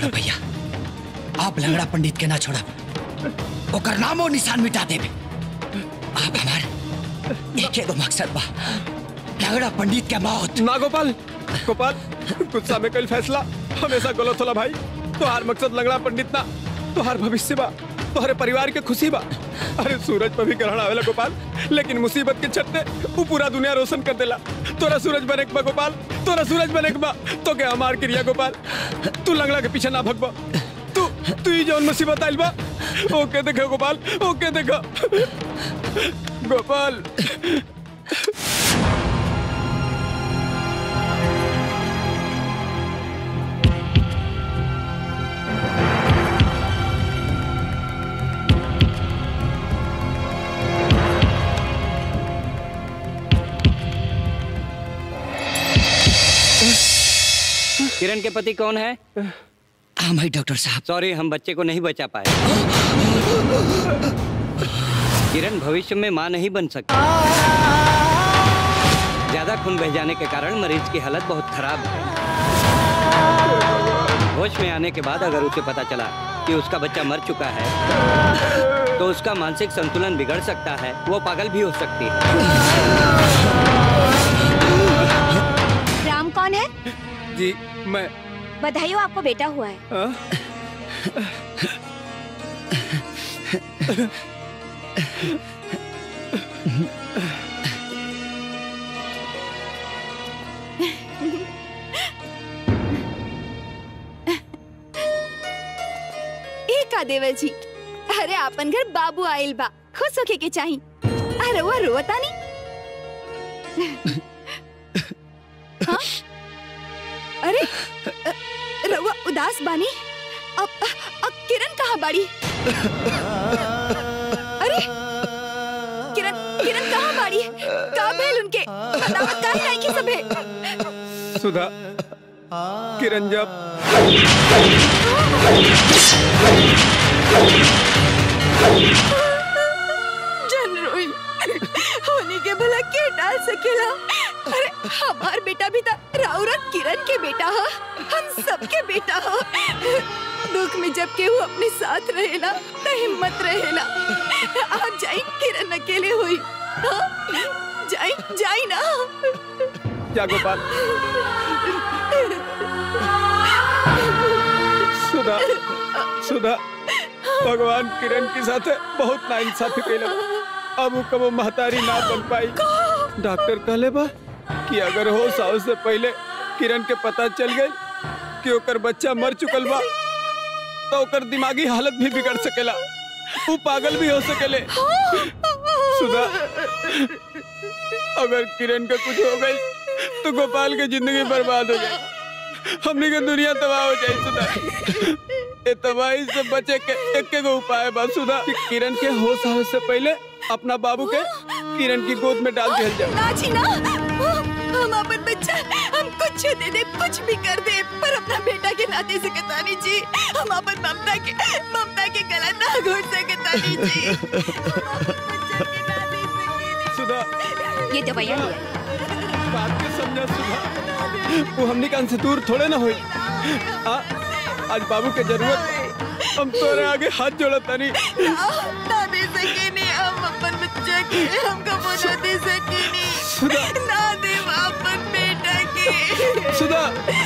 छोड़ भैया आप लंगड़ा पंडित के ना छोड़ा ओकर नामो निशान मिटा देबे आप हमार एक एगो मकसद बा लंगड़ा पंडित के मौत ना गोपाल गोपाल गुस्सा में कल फैसला हमेशा गलत होला भाई तोहार मकसद लंगड़ा पंडित ना तोहार भविष्य बा तोहरे परिवार के खुशी बा अरे सूरज पर भी ग्रहण आवेला गोपाल लेकिन मुसीबत के छत्ते वो पूरा दुनिया रोशन कर देला तोरा सूरज बने के बा गोपाल तोरा सूरज बने के बा तो के हमार क्रिया गोपाल तू लंगड़ा के पीछे ना भगबा तू तू ही जौन मुसीबत आइल बा ओके देखो गोपाल ओके देखो गोपाल किरण के पति कौन है हम है डॉक्टर साहब सॉरी हम बच्चे को नहीं बचा पाए किरण भविष्य में मां नहीं बन सकती ज्यादा खून बह जाने के कारण मरीज की हालत बहुत खराब है होश में आने के बाद अगर उसे पता चला कि उसका बच्चा मर चुका है तो उसका मानसिक संतुलन बिगड़ सकता है वो पागल भी हो सकती है राम कौन है जी मैं बधाई हो आपको बेटा हुआ है हाँ? ए का देवर जी अरे आपन घर बाबू आइल बा खुश होके के चाही अरे वो रोता नहीं हाँ? अरे अ, रउआ उदास बानी अब अब किरण कहाँ बाड़ी अरे किरण किरण कहाँ बाड़ी का भेल उनके बतावत काहे नहीं की सबे सुधा किरण जब जन रोई होने के भला के डाल सकेला अरे हमार बेटा भी था राउरत किरण के बेटा हा हम सबके बेटा हा दुख में जब केहू अपने साथ रहेला त हिम्मत रहेला आप जाई किरण अकेले हुई हाँ? जाई जाई ना क्या गोपाल सुधा सुधा भगवान किरण के साथ बहुत नाइंसाफी कैला अब वो कबो महतारी ना बन पाई डॉक्टर कहले बा कि अगर हो साल से पहले किरण के पता चल गई कि ओकर बच्चा मर चुकल बा तो ओकर दिमागी हालत भी बिगड़ सकेला वो पागल भी हो सकेले सुधा अगर किरण का कुछ हो गई तो गोपाल की जिंदगी बर्बाद हो जाए हमने के दुनिया तबाह हो जाए सुधा ए तबाही से बचे के एक एक उपाय बा सुधा कि किरण के होश आवे से पहले अपना बाबू के किरण की गोद में डाल दिया जाए ना जी ना हम अपन बच्चा हम कुछ दे दे कुछ भी कर दे पर अपना बेटा के नाते से कतानी जी हम अपन ममता के ममता के गला ना घोट से कतानी जी सुधा ये दवाइयाँ लिया बात के समझा सुधा वो हमने कान से दूर थोड़े ना हुई आ, आज बाबू के जरूरत हम तोरे आगे हाथ जोड़ा तनी ना ना दे सके नहीं हम अपन बच्चा के हमको वो ना दे सके सुधा नहीं ना दे अपन बेटा के सुधा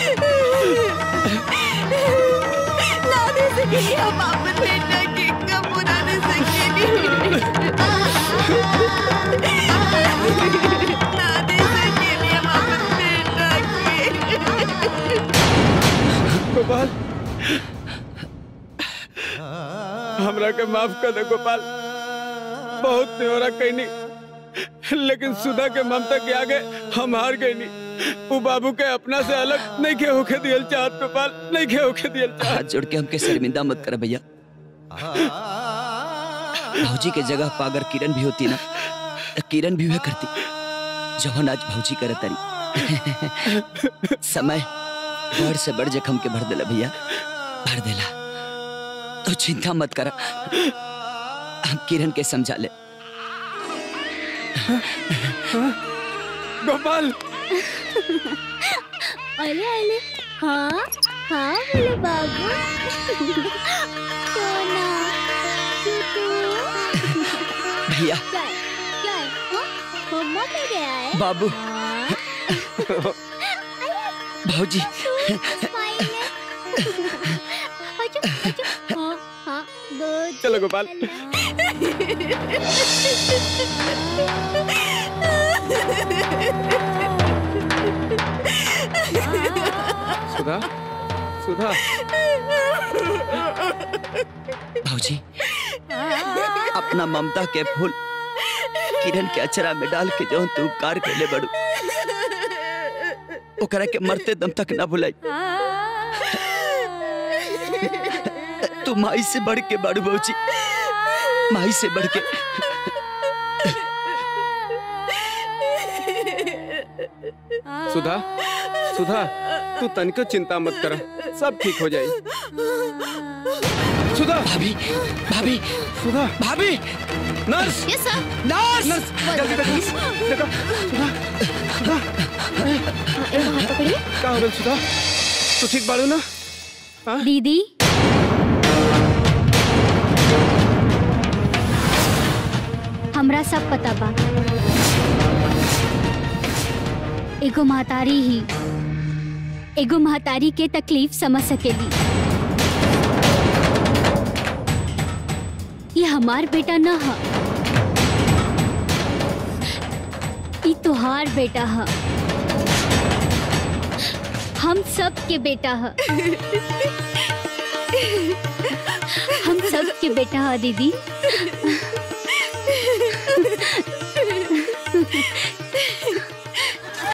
ना दे सके नहीं हम अपन बेटा के कब वो ना दे सके नहीं ना दे सके नहीं हम अपन बेटा के गोपाल हमरा के माफ कर दे गोपाल बहुत न्योरा कहनी लेकिन सुधा के ममता के आगे हम हार गए नहीं वो बाबू के अपना से अलग नहीं के होके दियल चाहत गोपाल नहीं के होके दियल चाहत हाथ जोड़ के हमके शर्मिंदा मत कर भैया भौजी के जगह पर अगर किरण भी होती ना तो किरण भी वह करती जौन आज भौजी करे तरी समय बड़ से बड़ जखम के भर देला भैया भर देला तो चिंता मत कर हम किरण के समझा ले गोपाल अरे अरे हाँ हाँ बोले बाबू सोना टूटू भैया क्या है क्या है हाँ? मम्मा पे गया है बाबू हाँ, भाजी स्माइल है अच्छा अच्छा हाँ हाँ दो चलो गोपाल सुधा सुधा भाजी अपना ममता के फूल किरण के अचरा में डाल के जो तू उपकार कैले बड़ू ओकरा के मरते दम तक ना भुलाई तू माई से बढ़ के बड़ू भाजी माई से बढ़ के सुधा सुधा तू तनिको चिंता मत कर सब ठीक हो जाई सुधा भाभी भाभी सुधा भाभी nurse yes sir nurse nurse जल्दी देखो देखो सुधा सुधा एक हाथ पकड़िए का हो गइल सुधा तू ठीक बाड़ू ना हाँ? दीदी हमरा सब पता बा एगो महतारी ही एगो महतारी के तकलीफ समझ सकेली ये हमार बेटा न ह ई तोहार बेटा ह हम सब के बेटा ह हम सब के बेटा ह दीदी